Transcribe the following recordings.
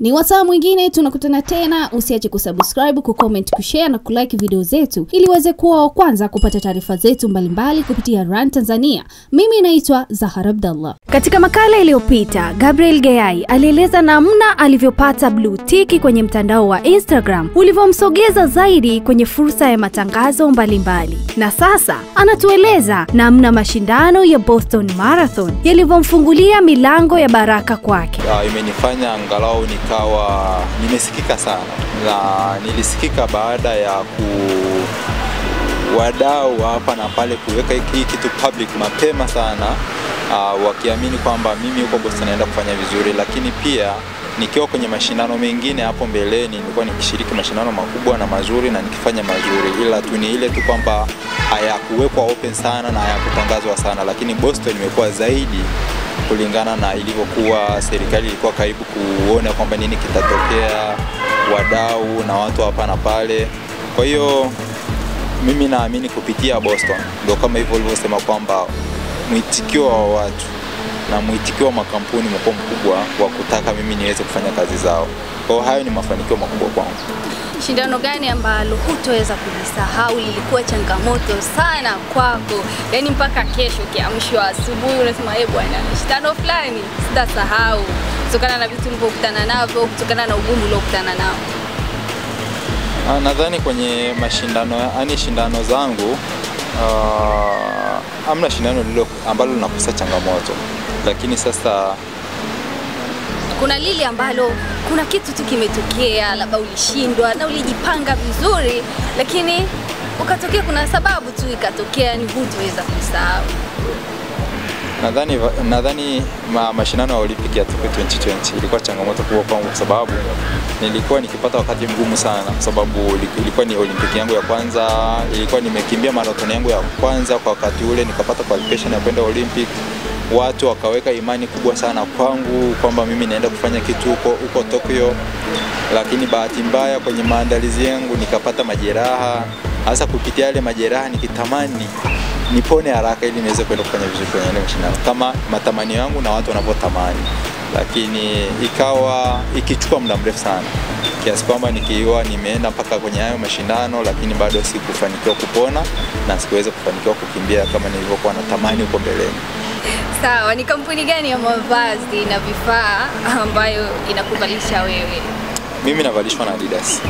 Ni wasaa mwingine tunakutana tena, usiache kusubscribe, kucomment, kushare na kulike video zetu ili uweze kuwa wa kwanza kupata taarifa zetu mbalimbali kupitia Run Tanzania. Mimi naitwa Zahara Abdallah. Katika makala iliyopita, Gabriel Gayai alieleza namna alivyopata blue tiki kwenye mtandao wa Instagram ulivyomsogeza zaidi kwenye fursa ya matangazo mbalimbali mbali. Na sasa anatueleza namna mashindano ya Boston Marathon yalivyomfungulia milango ya baraka kwake. uh, imenifanya angalau nikawa nimesikika sana, na nilisikika baada ya ku wadau hapa na pale kuweka hii kitu public mapema sana, uh, wakiamini kwamba mimi huko Boston naenda kufanya vizuri, lakini pia nikiwa kwenye mashindano mengine hapo mbeleni nilikuwa nikishiriki mashindano makubwa na mazuri na nikifanya mazuri, ila tu ni ile tu kwamba hayakuwekwa open sana na hayakutangazwa sana, lakini Boston imekuwa zaidi kulingana na ilivyokuwa serikali ilikuwa karibu kuona kwamba nini kitatokea, wadau na watu hapa na pale. Kwa hiyo mimi naamini kupitia Boston ndio kama hivyo ulivyosema kwamba mwitikio wa watu na mwitikio wa makampuni umekuwa mkubwa wa kutaka mimi niweze kufanya kazi zao. Kwa hiyo hayo ni mafanikio makubwa kwangu. Shindano gani ambalo hutoweza kulisahau, lilikuwa changamoto sana kwako, yaani mpaka kesho ukiamshwa asubuhi unasema eh, bwana, shindano fulani sitasahau, kutokana na vitu ulivyokutana navyo, kutokana na ugumu uliokutana nao? Ah, Nadhani kwenye mashindano yani shindano zangu uh, amna shindano lilo ambalo linakosa changamoto, lakini sasa Kuna lile ambalo kuna kitu tu kimetokea, labda ulishindwa na ulijipanga vizuri, lakini ukatokea, kuna sababu tu ikatokea, ni hutoweza kusahau. nadhani nadhani ma, mashindano ya Olympic ya Tokyo 2020 ilikuwa changamoto kubwa kwangu kwa sababu nilikuwa nikipata wakati mgumu sana, kwa sababu ilikuwa ni Olympic yangu ya kwanza, ilikuwa nimekimbia marathon yangu ya kwanza kwa wakati ule, nikapata qualification ya kwenda Olympic. Watu wakaweka imani kubwa sana kwangu kwamba mimi naenda kufanya kitu huko huko Tokyo, lakini bahati mbaya kwenye maandalizi yangu nikapata majeraha. Hasa kupitia yale majeraha nikitamani nipone haraka ili niweze kwenda kufanya vizuri kwenye ile mashindano kama matamanio yangu na watu wanavyotamani, lakini ikawa ikichukua muda mrefu sana kiasi kwamba nikiwa nimeenda mpaka kwenye hayo mashindano, lakini bado sikufanikiwa kupona na sikuweza kufanikiwa kukimbia kama nilivyokuwa natamani huko mbeleni. Sawa, ni kampuni gani ya mavazi na vifaa ambayo inakuvalisha wewe? Mimi navalishwa na Adidas,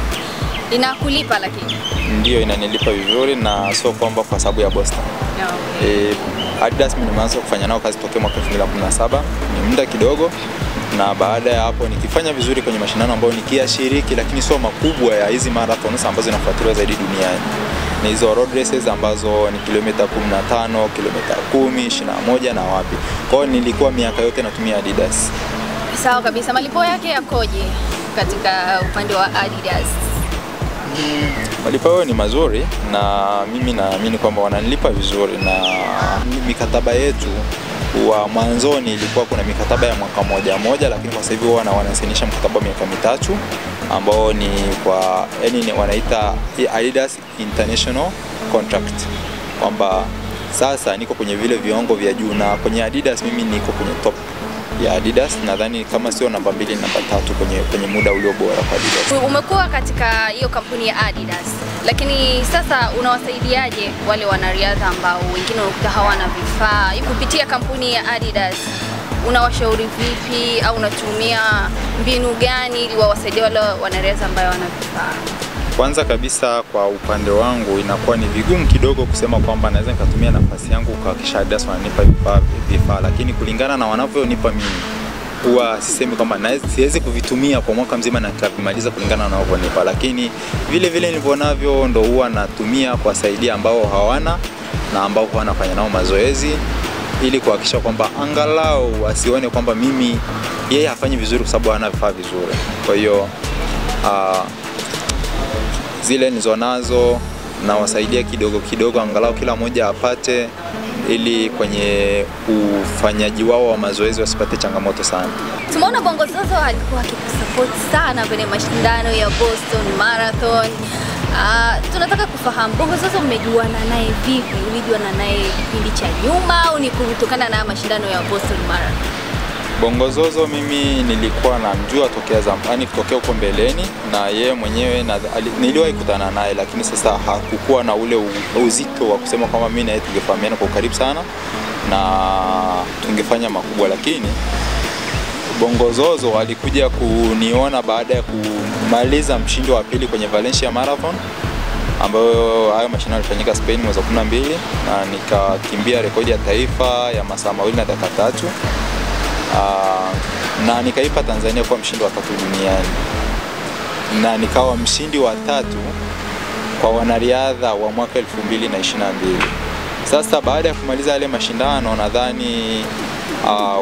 Inakulipa lakini? ndio inanilipa vizuri, na sio kwamba kwa sababu ya Boston. No. E, Adidas mimi nimeanza kufanya nao kazi tokea mwaka 2017 ni muda kidogo, na baada ya hapo nikifanya vizuri kwenye mashindano ambayo nikiyashiriki, lakini sio makubwa ya hizi marathons ambazo zinafuatiliwa zaidi duniani ni hizo road races ambazo ni kilomita 15, kilomita 10, 21 na wapi. Kwa hiyo nilikuwa miaka yote natumia Adidas. Sawa kabisa. Malipo yake yakoje katika upande wa Adidas? Malipo yao ni mazuri na mimi naamini kwamba wananilipa vizuri, na mikataba yetu wa mwanzoni ilikuwa kuna mikataba ya mwaka moja moja, lakini kwa sasa hivi wana wanasainisha mkataba wa miaka mitatu ambao ni kwa yani ni wanaita Adidas International Contract, kwamba sasa niko kwenye vile viwango vya juu, na kwenye Adidas mimi niko kwenye top ya Adidas, nadhani kama sio namba mbili, namba tatu kwenye, kwenye muda ulio bora kwa Adidas. Umekuwa katika hiyo kampuni ya Adidas, lakini sasa unawasaidiaje wale wanariadha ambao wengine unakuta hawana vifaa? Kupitia kampuni ya Adidas unawashauri vipi, au unatumia mbinu gani ili wawasaidie wale wanariadha ambao hawana vifaa? Kwanza kabisa kwa upande wangu inakuwa ni vigumu kidogo kusema kwamba naweza nikatumia nafasi yangu kuhakikisha Adidas wananipa vifaa vifaa, lakini kulingana na wanavyonipa mimi huwa sisemi kwamba naweza- siwezi kuvitumia kwa mwaka mzima na nikavimaliza kulingana na wanavyonipa, lakini vile vile nilivyonavyo ndo huwa natumia kuwasaidia ambao hawana na ambao huwa nafanya nao mazoezi ili kuhakikisha kwamba angalau wasione kwamba mimi yeye hafanyi vizuri kwa sababu hana vifaa vizuri. Kwa hiyo ah, zile nizo nazo nawasaidia kidogo kidogo, angalau kila mmoja apate, ili kwenye ufanyaji wao wa mazoezi wasipate changamoto sana. Tumeona Bongo Zozo alikuwa akikusupport sana kwenye mashindano ya Boston Marathon. Uh, tunataka kufahamu Bongo Zozo mmejuana naye vipi? Ulijuana naye kipindi cha nyuma au ni kutokana na mashindano ya Boston Marathon? Bongozozo mimi nilikuwa namjua tokea zamani, kutokea huko mbeleni, na yeye mwenyewe na, ali, niliwahi kutana naye, lakini sasa hakukuwa na ule u, uzito wa kusema kwamba mimi na yeye tungefahamiana kwa ukaribu sana na tungefanya makubwa, lakini Bongozozo alikuja kuniona baada ya kumaliza mshindi wa pili kwenye Valencia Marathon ambayo hayo mashindano yalifanyika Spain mwezi wa 12 na nikakimbia rekodi ya taifa ya masaa mawili na dakika tatu. Uh, na nikaipa Tanzania kuwa mshindi wa tatu duniani na nikawa mshindi wa tatu kwa wanariadha wa mwaka 2022. Sasa baada ya kumaliza yale mashindano nadhani uh,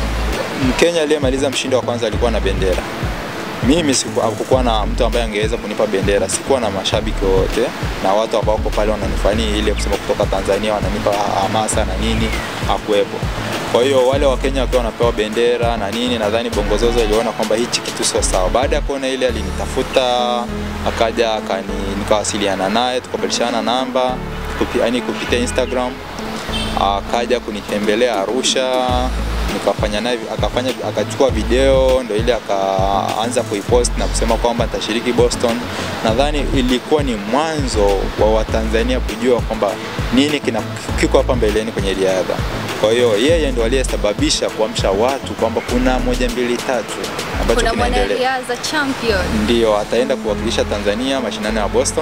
Mkenya aliyemaliza mshindi wa kwanza alikuwa na bendera. Mimi hakukuwa na mtu ambaye angeweza kunipa bendera, sikuwa na mashabiki wote na watu ambao wako pale wananifanyia ile kusema kutoka Tanzania wananipa hamasa na nini, hakuwepo. Kwa hiyo wale wa Kenya wakiwa wanapewa bendera na nini, nadhani Bongozozo aliona kwamba hichi kitu sio sawa. Baada ya kuona ile, alinitafuta akaja akani, nikawasiliana naye tukabadilishana namba kupi, yani kupitia Instagram, akaja kunitembelea Arusha nikafanya naye akafanya akachukua video ndo ile akaanza kuipost na kusema kwamba nitashiriki Boston. Nadhani ilikuwa ni mwanzo wa Watanzania kujua kwamba nini kina kiko hapa mbeleni kwenye riadha. Kwa hiyo yeye ndo aliyesababisha kuamsha watu kwamba kuna moja mbili tatu ambacho Kuna kinaendelea. mwanariadha champion. Ndio ataenda kuwakilisha Tanzania mashindano ya Boston.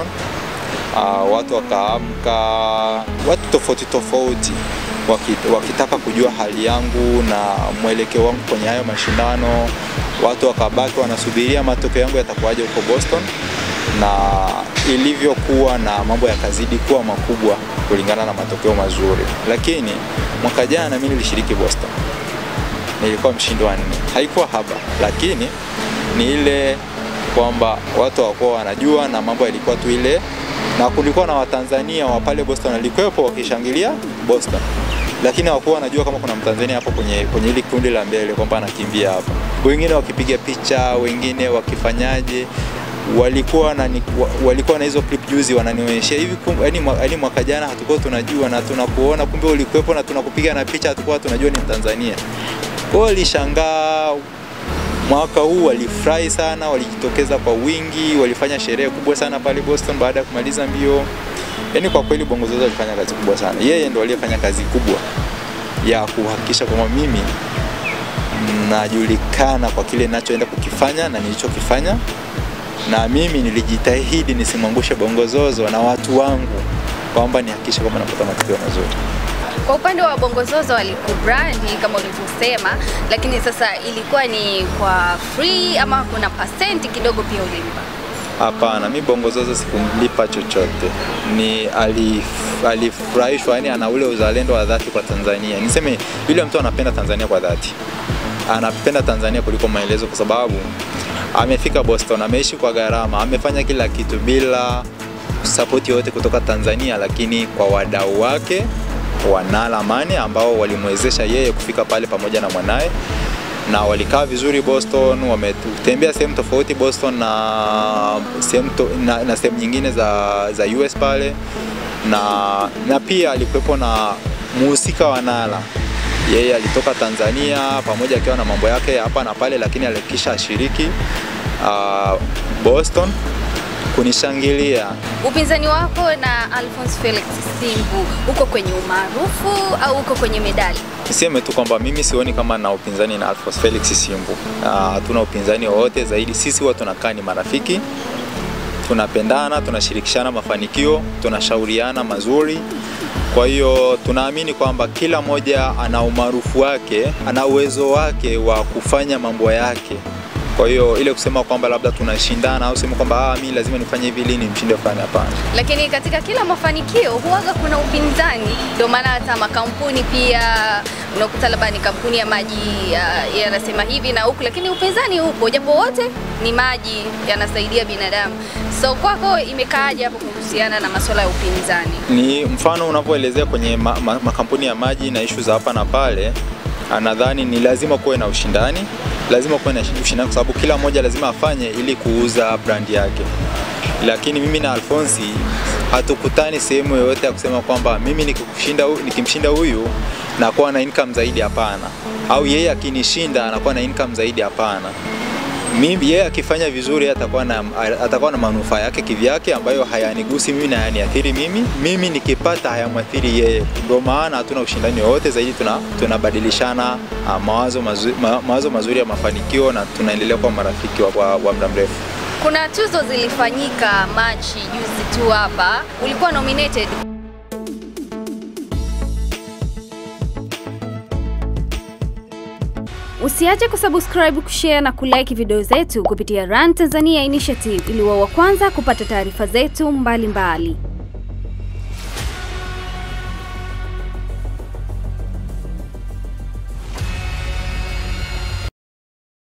Uh, watu wakaamka, watu tofauti tofauti waki- wakitaka kujua hali yangu na mwelekeo wangu kwenye hayo mashindano. Watu wakabaki wanasubiria matokeo yangu yatakuwaje huko Boston, na ilivyokuwa na mambo yakazidi kuwa makubwa kulingana na matokeo mazuri. Lakini mwaka jana mimi nilishiriki Boston, nilikuwa mshindi wa nne, haikuwa haba, lakini ni ile kwamba watu hawakuwa wanajua na mambo yalikuwa tu ile, na kulikuwa na Watanzania wa pale Boston walikuwepo wakishangilia Boston, lakini hawakuwa wanajua kama kuna Mtanzania hapo kwenye kwenye hili kundi la mbele kwamba anakimbia hapa, wengine wakipiga picha, wengine wakifanyaje walikuwa na wa- walikuwa na hizo clip juzi wananionyeshia hivi kum- yaani mwa- yaani mwaka jana hatukuwa tunajua na tunakuona kumbe ulikuwepo na tunakupiga na picha hatukuwa tunajua ni Mtanzania. Kwa hiyo walishangaa mwaka huu walifurahi sana, walijitokeza kwa wingi, walifanya sherehe kubwa sana pale Boston baada ya kumaliza mbio. Yaani kwa kweli Bongozozo alifanya kazi kubwa sana, yeye ndo aliyefanya kazi kubwa ya kuhakikisha kwamba mimi najulikana kwa kile ninachoenda kukifanya na nilichokifanya, na mimi nilijitahidi nisimwangushe Bongozozo na watu wangu kwamba nihakikishe kwamba napata matokeo mazuri. Kwa upande wa Bongozozo walikubrandi kama ulivyosema, lakini sasa ilikuwa ni kwa free ama kuna pasenti kidogo pia ulimpa? Hapana, mi Bongozozo sikumlipa chochote, ni alif- alifurahishwa, yani ana ule uzalendo wa dhati kwa Tanzania. Niseme yule mtu anapenda Tanzania kwa dhati, anapenda Tanzania kuliko maelezo, kwa sababu amefika Boston, ameishi kwa gharama, amefanya kila kitu bila sapoti yoyote kutoka Tanzania, lakini kwa wadau wake wanala Mane ambao walimwezesha yeye kufika pale pamoja na mwanaye na walikaa vizuri Boston, wametembea sehemu tofauti Boston na sehemu to, na, na sehemu nyingine za, za US pale na, na pia alikuwepo na muhusika wa Nala. Yeye alitoka Tanzania pamoja akiwa na mambo yake ya hapa na pale, lakini alikisha ashiriki uh, Boston kunishangilia Upinzani wako na Alphonse Felix Simbu uko kwenye umaarufu au uko kwenye medali? Niseme tu kwamba mimi sioni kama na upinzani na Alphonse Felix Simbu. Ah, Hatuna upinzani wowote zaidi, sisi huwa tunakaa ni marafiki, tunapendana, tunashirikishana mafanikio, tunashauriana mazuri. Kwa hiyo tunaamini kwamba kila mmoja ana umaarufu wake, ana uwezo wake wa kufanya mambo yake. Kwa hiyo ile kusema kwamba labda tunashindana au sema kwamba ah, mimi lazima nifanye hivi ili nimshinde fulani, hapana. Lakini katika kila mafanikio huwaga kuna upinzani, ndio maana hata makampuni pia unakuta labda ni kampuni ya maji ya- yanasema hivi na huku, lakini upinzani upo, japo wote ni maji yanasaidia binadamu. So kwako imekaaje hapo kuhusiana na masuala ya upinzani? ni mfano unavyoelezea kwenye ma, ma, makampuni ya maji na ishu za hapa na pale, ah, nadhani ni lazima kuwe na ushindani, lazima kuwe na ushindani kwa sababu kila mmoja lazima afanye ili kuuza brand yake. Lakini mimi na Alfonsi hatukutani sehemu yoyote ya kusema kwamba mimi nikikushinda, hu- nikimshinda huyu nakuwa na income zaidi, hapana, au yeye akinishinda anakuwa na income zaidi, hapana. Mimi yeye akifanya vizuri atakuwa na atakuwa na manufaa yake kivyake ambayo hayanigusi mimi na hayaniathiri mimi. Mimi nikipata hayamwathiri yeye. Ndio maana hatuna ushindani wowote zaidi, tuna tunabadilishana uh, mawazo mazuri, ma, mawazo mazuri ya mafanikio na tunaendelea kuwa marafiki wa, wa, wa muda mrefu. Kuna tuzo zilifanyika Machi juzi tu hapa, ulikuwa nominated. Usiache kusubscribe, kushare na kulike video zetu kupitia Run Tanzania Initiative ili wa wa kwanza kupata taarifa zetu mbalimbali mbali.